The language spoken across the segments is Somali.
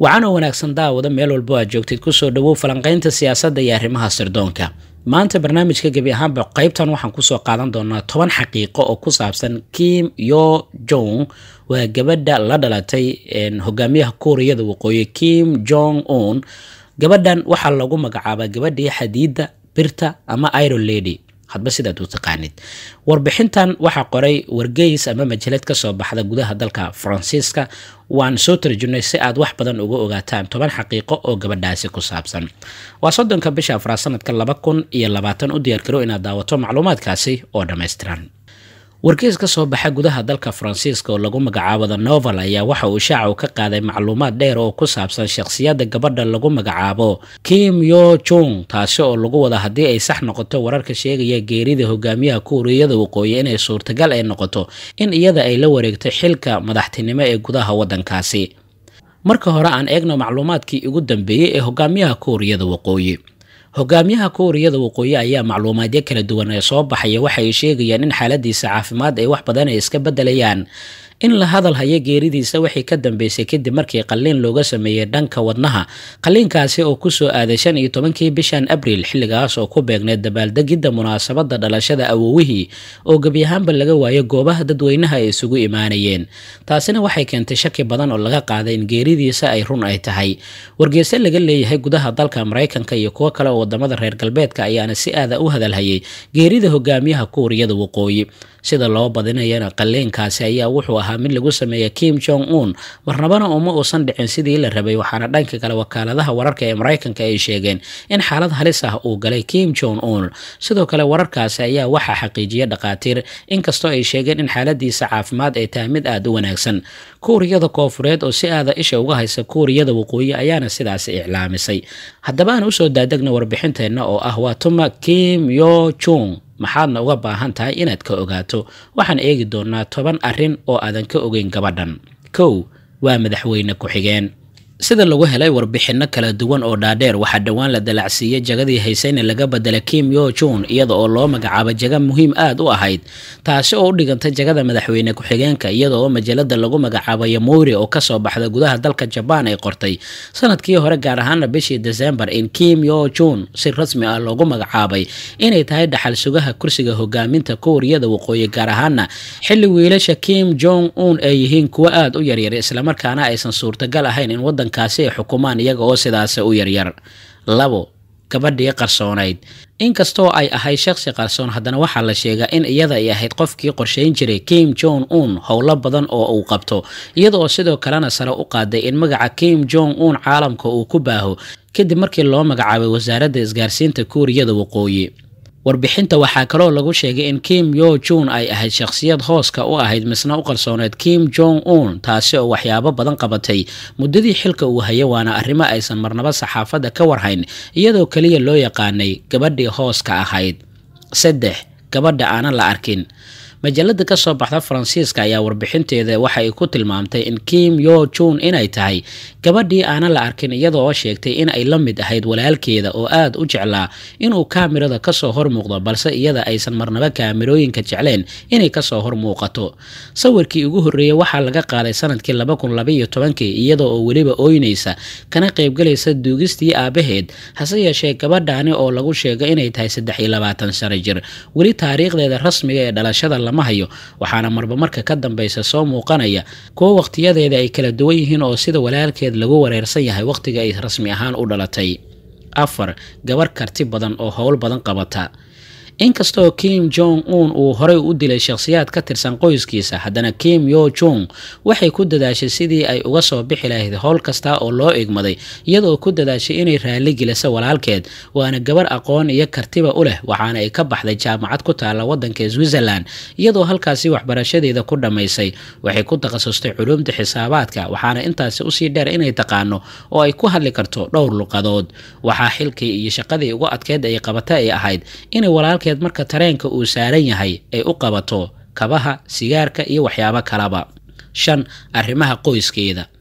waxaana wanaagsan daawada meel walbo aad joogtid kusoo dhawow falanqaynta siyaasadda iyo arrimaha sirdoonka maanta barnaamijka gebi ahaanba qaybtan waxaan kusoo qaadan doonaa toban xaqiiqo oo ku saabsan kim yo jong waa gabadha la dhalatay hogaamiyaha kuuriyada waqooyi kim jong un gabadhan waxaa lagu magacaabaa gabadhii xadiida birta ama iron lady hadba sidaad u taqaanid warbixintan waxaa qoray wargeys ama majalad kasoo baxda gudaha dalka faransiiska waan soo tarjunay si aad wax badan uga ogaataan toban xaqiiqo oo gabadhaasi ku saabsan waa soddonka bisha afraad sanadka laba kun iyo labaatan u diyaargaro inaad daawato macluumaadkaasi oo dhammaystiran wargeys ka soo baxa gudaha dalka faransiiska oo lagu magacaabo the novel ayaa waxa uu shaacu ka qaaday macluumaad dheer oo ku saabsan shakhsiyadda gabadha lagu magacaabo kim yo jung taasi oo lagu wada haddii ay sax noqoto wararka sheegaya geerida hogaamiyaha kuuriyada waqooyi inay suurtagal ay noqoto in iyada ay la wareegto xilka madaxtinimo ee gudaha waddankaasi marka hore aan eegno macluumaadkii ugu dambeeyey ee hogaamiyaha kuuriyada waqooyi hogaamiyaha kuuriyada waqooyi ayaa macluumaadyo kala duwan ee soo baxaya waxay sheegayaan in xaaladiisa caafimaad ay wax badan ay iska bedelayaan in la hadal hayo geeridiisa waxay ka dambeysay kadib markii qalliin looga sameeyey dhanka wadnaha qalliinkaasi oo kusoo aaday shan iyo tobankii bishan abriil xilligaas oo ku beegneed dabaaldegidda munaasabadda dhalashada awowihii oo gebi ahaanba laga waayo goobaha dadweynaha ay isugu imaanayeen taasina waxay keentay shaki badan oo laga qaaday in geeridiisa ay run ay tahay wargeyse laga leeyahay gudaha dalka maraykanka iyo kuwo kale oo wadamada reer galbeedka ayaana si aada u hadalhayay geerida hogaamiyaha kuuriyada waqooyi sida loo badinayana qalliinkaasi ayaa wuxuu ahaa mid lagu sameeya kim jong un marnabana uma uusan dhicin sidii la rabay waxaana dhanka kale wakaaladaha wararka ee maraykanka ay sheegeen in xaalad halis ah uu galay kim jong un sidoo kale wararkaasi ayaa waxaa xaqiijiya dhakhaatiir inkastoo ay sheegeen in xaaladiisa caafimaad ay tahay mid aada u wanaagsan kuuriyada koofureed oo si aada isha uga haysa kuuriyada waqooyi ayaana sidaasi iclaamisay haddaba aan usoo daadegna warbixinteenna oo ah waa tuma kim yo jung maxaadna uga baahan tahay inaad ka ogaato waxaan eegi doonaa toban arrin oo aadan ka ogeyn gabadhan kow waa madaxweyne ku-xigeen sida lagu helay warbixinno kala duwan oo dhaadheer waxaa dhowaan la dalacsiiyey jagadii haysayna laga bedela kim yo jun iyada oo loo magacaabo jaga muhiim aada u ahayd taasi oo u dhigantay jagada madaxweyne ku-xigeenka iyada oo majalada lagu magacaabo yamuri oo kasoo baxda gudaha dalka jabaan ay qortay sanadkii hore gaar ahaana bishii desembar in kim yo jun si rasmi ah loogu magacaabay inay tahay dhaxal sugaha kursiga hogaaminta kuuriyada waqooyi gaar ahaana xilli wiilasha kim jong un ay yihiin kuwo aada u yaryar islamarkaana aysan suurtagal ahayn in wadan kaasi ay xukumaan iyaga oo sidaas u yaryar labo gabadhii qarsoonayd inkastoo ay ahayd shakhsi qarsoon haddana waxaa la sheegaa in iyada ay ahayd qofkii qorshayn jiray kim jong un howlo badan oo uu qabto iyada oo sidoo kalena sare u qaaday in magaca kim jong un caalamka uu ku baaho kadib markii loo magacaabay wasaaradda isgaarsiinta kuuriyada waqooyi warbixinta waxaa kaloo lagu sheegay in kim yo jun ay ahayd shakhsiyad hooska u ahayd misna u qarsooneed kim jong un taasi oo waxyaabo badan qabatay muddadii xilka uu hayo waana arrimo aysan marnaba saxaafadda ka warhayn iyadoo keliya loo yaqaanay gabadhii hooska ahayd saddex gabadha aanan la arkin majalada kasoo baxda faransiiska ayaa warbixinteeda waxa ay ku tilmaamtay in kim yo jun inay tahay gabadhii aanan la arkin iyada oo sheegtay in ay la mid ahayd walaalkeeda oo aada u jeclaa inuu kaamirada kasoo hor muuqdo balse iyada aysan marnaba kaamirooyinka jecleen inay kasoo hor muuqato sawirkii ugu horreeyey waxaa laga qaaday sanadkii laba kun labaiyo tobankii iyada oo weliba ooynaysa kana qaybgalaysa duugistii aabaheed hase yeeshee gabadhaani oo lagu sheego inay tahay saddex iyo labaatan sano jir weli taariikhdeeda rasmiga ee dhalashada lama hayo waxaana marba marka ka dambeysa soo muuqanaya kuwo waqtiyadeeda ay kala duwan yihiin oo sida walaalkeed lagu wareersan yahay waqtiga ay rasmi ahaan u dhalatay afar gabar karti badan oo howl badan qabata inkastoo kim jong un uu horey u dilay shakhsiyaad ka tirsan qoyskiisa haddana kim yo jung waxay ku dadaashay sidii ay uga soo bixi lahayd howl kasta oo loo egmaday iyadoo ku dadaashay inay raali geliso walaalkeed waana gabar aqoon iyo kartiba u leh waxaana ay ka baxday jaamacad ku taalla waddanka switzerland iyadoo halkaasi waxbarashadeeda ku dhammaysay waxay ku takhasustay culuumta xisaabaadka waxaana intaasi usii dheer inay taqaano oo ay ku hadli karto dhowr luqadood waxaa xilkii iyo shaqadii ugu adkeyd ay qabata ay ahayd inay walaalkeed marka tareenka uu saaran yahay ay u qabato kabaha sigaarka iyo waxyaabo kalaba shan arrimaha qoyskeeda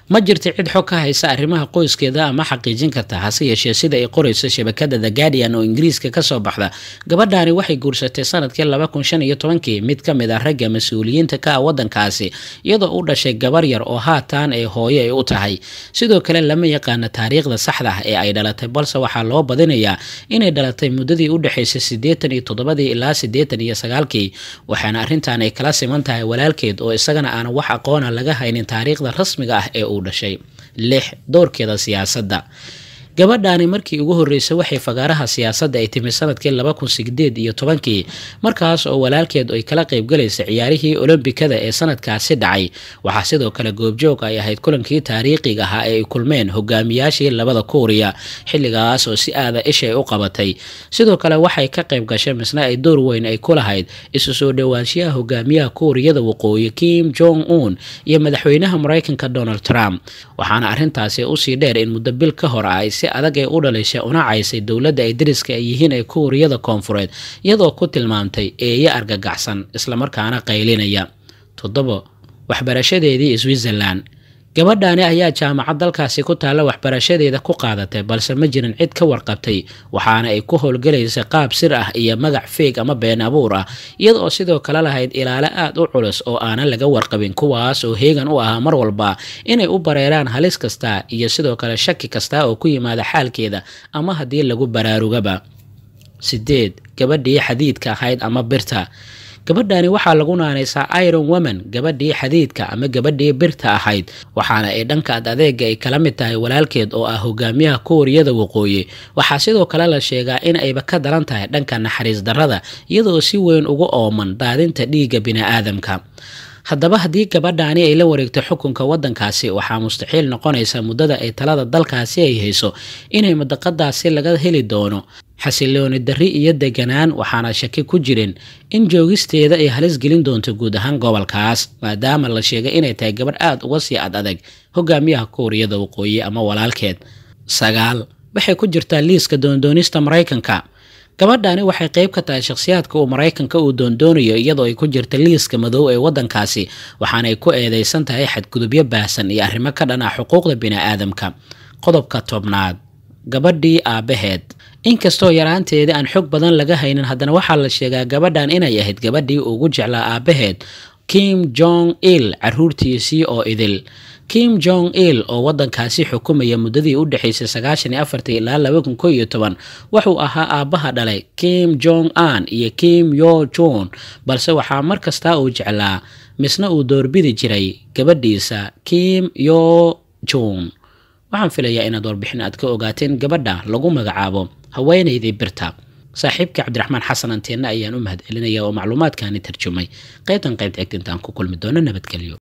ma jirta cid xog ka haysa arrimaha qoyskeeda ama xaqiijin karta hase yeeshee sida ay qorayso shabakada the guardian oo ingiriiska kasoo baxda gabadhaani waxay guursatay sanadkii laba kun shan iyo tobankii mid ka mid ah ragga mas-uuliyiinta ka ah waddankaasi iyadoo u dhashay gabar yar oo haatan ay hooyo ay u tahay sidoo kale lama yaqaana taariikhda saxda ah ee ay dhalatay balse waxaa loo badinayaa inay dhalatay muddadii u dhexaysay siddeetan iyo toddobadii ilaa siddeetan iyo sagaalkii waxaana arrintan ay kala siman tahay walaalkeed oo isagana aan wax aqoona laga haynin taariikhda rasmiga ah ee uu dhashay lix doorkeeda siyaasadda gabadhaani markii ugu horreysay waxay fagaaraha siyaasadda ay timi sanadkii laba kun sideed iyo tobankii markaas oo walaalkeed ay kala qaybgalaysay ciyaarihii olombikada ee sanadkaasi dhacay waxaa sidoo kale goobjoog ay ahayd kulankii taariikhiga ahaa ee ay kulmeen hogaamiyaashii labada kuuriya xilligaas oo si aada ishay u qabatay sidoo kale waxay ka qayb gashay misna ay door weyn ay ku lahayd isu soo dhowaanshiyaha hogaamiyaha kuuriyada waqooyi kim jong un iyo madaxweynaha maraykanka donald trump waxaana arrintaasi usii dheer in muddo bil ka hor ah ay si adag ay u dhalishay una caysay dowladda ay dariska ay yihiin ee kuuriyada koonfureed iyadoo ku tilmaamtay eeyo argagaxsan islamarkaana qaylinaya toddobo waxbarashadeedii switzerland gabadhaani ayaa jaamacad dalkaasi ku taalla waxbarashadeeda ku qaadatay balse ma jirin cid ka warqabtay waxaana ay ku howlgalaysay qaab sir ah iyo magac feeg ama been abuur ah iyada oo sidoo kale lahayd ilaalo aad u culus oo aanan laga warqabin kuwaas oo heegan u ahaa mar walba inay u bareeraan halis kasta iyo sidoo kale shaki kasta oo ku yimaada xaalkeeda ama haddii lagu baraarugaba sideed gabadhii xadiidka ahayd ama birta gabadhani waxaa lagu naanaysaa iron woman gabadhii xadiidka ama gabadhii birta ahayd waxaana ay dhanka ad adeega ay kala mid tahay walaalkeed oo ah hogaamiyaha kuuriyada waqooyi waxaa sidoo kale la sheegaa in ayba ka daran tahay dhanka naxariis darrada iyadoo si weyn ugu ooman daadinta dhiigga bini-aadamka haddaba haddii gabadhaani ay la wareegto xukunka waddankaasi waxaa mustaxiil noqonaysa muddada ay talada dalkaasi ay hayso inay madaqadaasi laga heli doono xasilooni darri iyo deganaan waxaana shaki ku jirin in joogisteeda ay halis gelin doonto guud ahaan gobolkaas maadaama la sheegay inay tahay gabadh aada uga sii ad adag hogaamiyaha kuuriyada waqooyi ama walaalkeed sagaal waxay ku jirtaa liiska doondoonista maraykanka gabadhaani waxay qayb ka tahay shakhsiyaadka uu maraykanka uu doondoonayo iyadoo ay ku jirta liiska madow ee waddankaasi waxaanay ku eedeysan tahay xadgudubyo baahsan iyo arrimo ka dhan ah xuquuqda bini-aadamka qodobka tobnaad gabadhii aabbaheed inkastoo yaraanteedii aan xog badan laga haynin haddana waxaa la sheegaa gabadhan inay ahayd gabadhii ugu jeclaa aabbaheed kim jong il caruurtiisii oo idil kim jong il oo waddankaasi xukumaya muddadii u dhexaysay sagaashan iyo afartii ilaa laba kun ko iyo toban wuxuu ahaa aabbaha dhalay kim jong an iyo kim yo jon balse waxaa mar kastaa uu jeclaa misna uu doorbidi jiray gabadhiisa kim yo jon waxaan filayaa inaad warbixin aad ka ogaateen gabadha lagu magacaabo haweenaydii birta saaxiibka cabdiraxmaan xasan anteenna ayaan u mahad celinaya oo macluumaadkaani tarjumay qaybtan qaybta egtintaan ku kulmi doono nabadgelyo